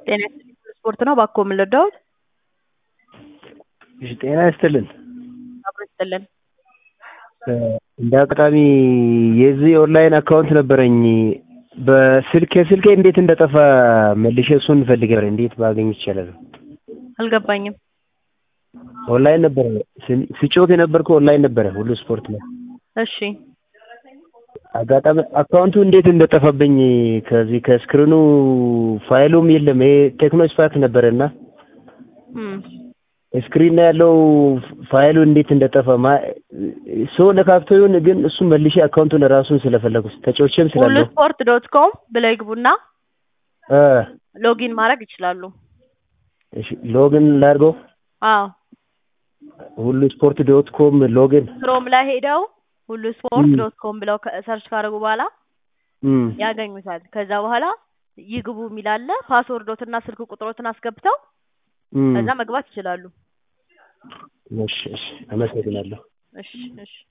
ጤና ይስጥልኝ ስፖርት ነው እባክዎ ምን ልርዳዎት? እሺ ጤና ይስጥልን። አብሮ ይስጥልን። እንደ አጋጣሚ የዚህ ኦንላይን አካውንት ነበረኝ በስልክ ስልኬ እንዴት እንደጠፋ መልሼ እሱን ፈልጌ ነበር። እንዴት ባገኝ ይቻላል? አልገባኝም። ኦንላይን ነበረ ስጮት የነበርከው ኦንላይን ነበረ ሁሉ ስፖርት ላይ እሺ አጋጣሚ አካውንቱ እንዴት እንደጠፋብኝ ከዚህ ከስክሪኑ ፋይሉም የለም። ይሄ ቴክኖ ስፓርክ ነበረ እና እም ስክሪን ላይ ያለው ፋይሉ እንዴት እንደጠፋ ሰው ነካክቶ ይሁን ግን እሱ መልሼ አካውንቱን ራሱን ስለፈለጉት ተጫውቼም ሁሉ ስላለው ስፖርት ዶት ኮም ብለው ይግቡና እ ሎጊን ማድረግ ይችላሉ። እሺ ሎግን ላድርገው አዎ ሁሉ ስፖርት ዶት ኮም ሎግን ክሮም ላይ ሄደው ሁሉ ስፖርት ዶት ኮም ብለው ሰርች ካደረጉ በኋላ እም ያገኙታል። ከዛ በኋላ ይግቡ የሚል አለ። ፓስወርዶትና ስልክ ቁጥሮትን አስገብተው እም ከዛ መግባት ይችላሉ። እሺ እሺ አመሰግናለሁ። እሺ እሺ